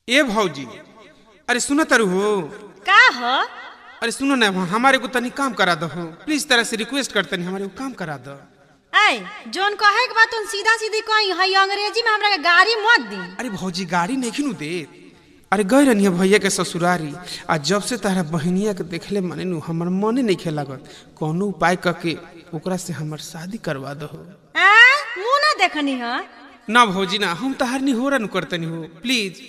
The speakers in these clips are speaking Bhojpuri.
ए भौजी अरे सुनो तरु हो का ह अरे सुनो ना हमारे को तनी काम करा दो प्लीज तरह से रिक्वेस्ट करते नहीं हमारे को काम करा दो ऐ जोन कहे के बात सीधा सीधी कही हई अंग्रेजी में हमरा के गाड़ी मत दी अरे भौजी गाड़ी नहीं खिनू दे अरे गए रहनी भैया के ससुरारी आ जब से तारा बहनिया के देखले मने नु हमर मने नहीं खे लागत कोनो उपाय करके ओकरा से हमर शादी करवा दो आ मुंह ना देखनी ह ना भौजी ना हम तहार नहीं हो रन करतनी हो प्लीज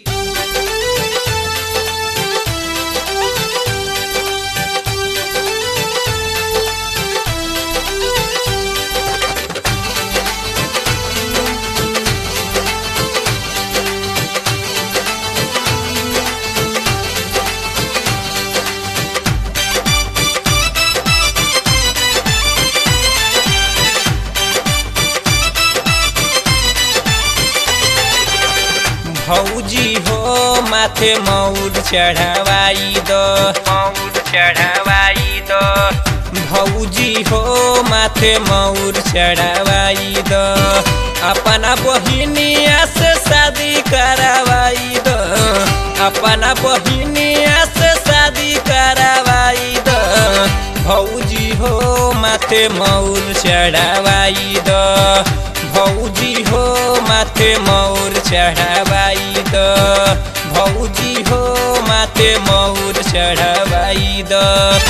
भौजी हो माथे मौर चढ़ावाई दो मौर चढ़ावाई दो भौजी हो माथे मौर चढ़ावाई दो अपना बहिनिया से शादी करावाई दो अपना बहिनिया से शादी करावाई दो भौजी हो माथे मौर चढ़ावाई दो भौजी हो माथे मौर चढ़ावाई द भौजी हो माथे मौर चढ़ावाई द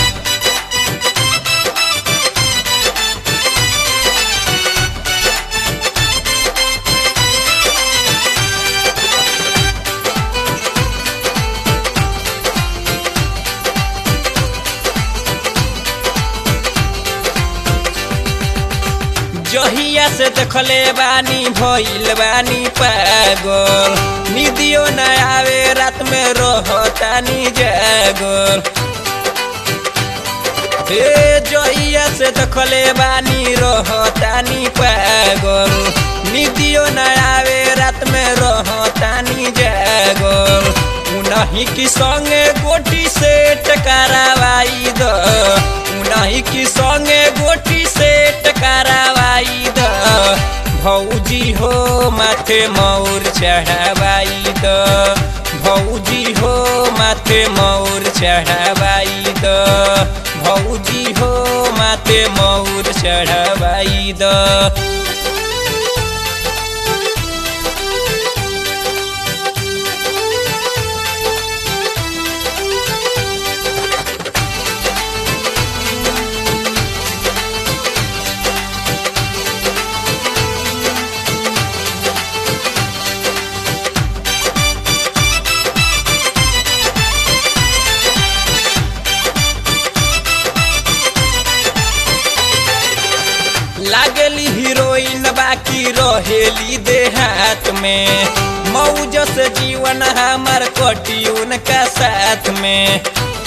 जहिया से देखले बानी भइल बानी पागल निदियो न आवे रात में रहतानी जागल हे जहिया से देखले बानी रहतानी पागल निदियो न आवे रात में रहतानी जागल उनही की संगे गोटी से टकरावाई द उनही की संगे गोटी से टकरावाई द भौजी हो माथे मौर चढ़ावाई द भौजी हो माथे मौर चढ़ावाई द भौजी हो माथे मौर चढ़ावाई द लागली हीरोइन बाकी रहेली देहात में मौज से जीवन हमार कटी उनका साथ में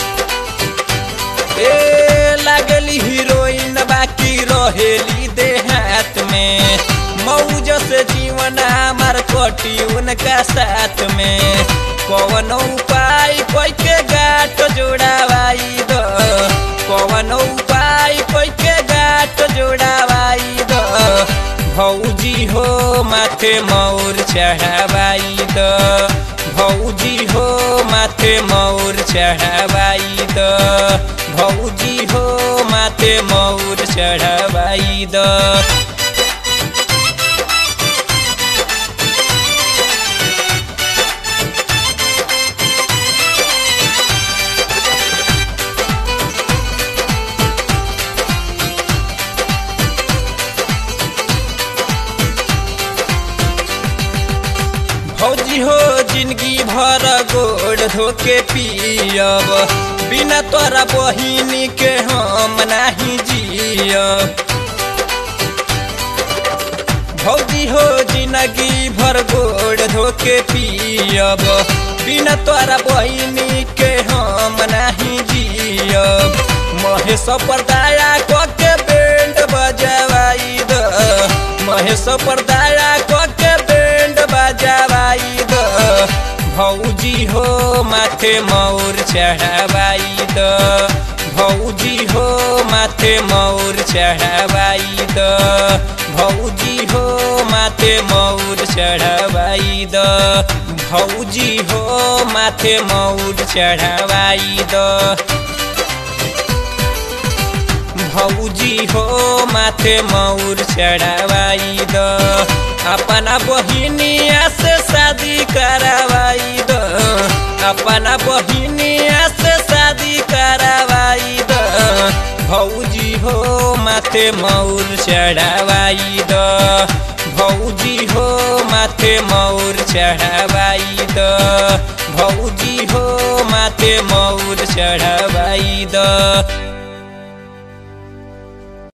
ए लागली हीरोइन बाकी रहेली देहात में मौज से जीवन हमार कटी उनका साथ में कौन उपाय कोई के गाट जोड़ावाई दो कौन उपाय कोई के गाट जोड़ावाई दो भौजी हो माथे मौर चढ़ावाई दो भौजी हो माथे मौर चढ़ावाई दो भौजी हो माथे मौर चढ़ावाई दो भौजी हो जिंदगी भर गोड़ धोके पियब बिना तोरा बहिनी के हम नाही जियब भौजी हो जिंदगी भर गोड़ धोके पियब बिना तोरा बहिनी के हम नाही जियब महेश पर दया के बैंड बजवाई द महेश पर दया के बैंड बजवाई द भौजी हो माथे मौर चढ़ावाई द भौजी हो माथे मौर चढ़ावाई द भौजी हो माथे मौर मौर चढ़ावाई द भौजी हो माथे मौर चढ़ावाई द भौजी हो माथे मौर चढ़ावाई द अपना बहिनिया से शादी करावाई द अपना बहिनिया से शादी करावाई द भौजी हो माथे मौर चढ़ावाई द भौजी हो माथे मौर चढ़ावाई द भौजी हो माथे मौर चढ़ावाई द